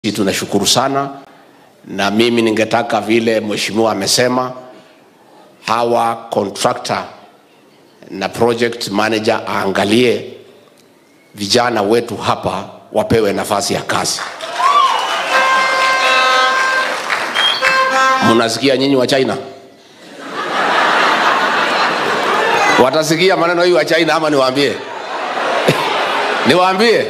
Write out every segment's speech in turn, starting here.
tunashukuru sana, na mimi ningetaka vile mheshimiwa amesema, hawa contractor na project manager aangalie vijana wetu hapa wapewe nafasi ya kazi. Mnasikia nyinyi wa China? Watasikia maneno hii wa China ama niwaambie? niwaambie?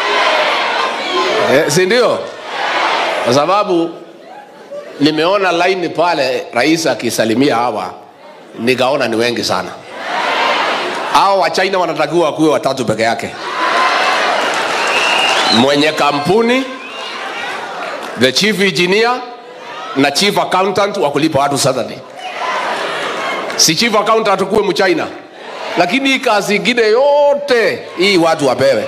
Eh, si ndio? Kwa sababu nimeona laini pale rais akisalimia hawa, nikaona ni wengi sana. Hao wa China wanatakiwa wakuwe watatu peke yake, mwenye kampuni, the chief engineer na chief accountant wa kulipa watu Saturday. Si chief accountant kuwe mchina, lakini hii kazi ingine yote hii watu wapewe,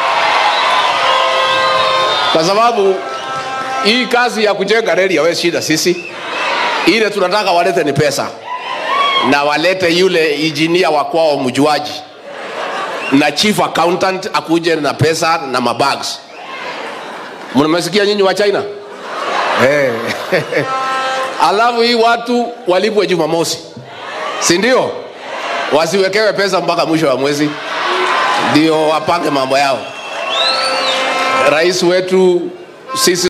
kwa sababu hii kazi ya kujenga reli hawezi shida sisi. Ile tunataka walete ni pesa, na walete yule injinia wa kwao mjuaji, na chief accountant akuje na pesa na mabags. Mnamesikia nyinyi wa China? Hey. Alafu hii watu walipwe Jumamosi, si ndio? Wasiwekewe pesa mpaka mwisho wa mwezi, ndio wapange mambo yao. Rais wetu sisi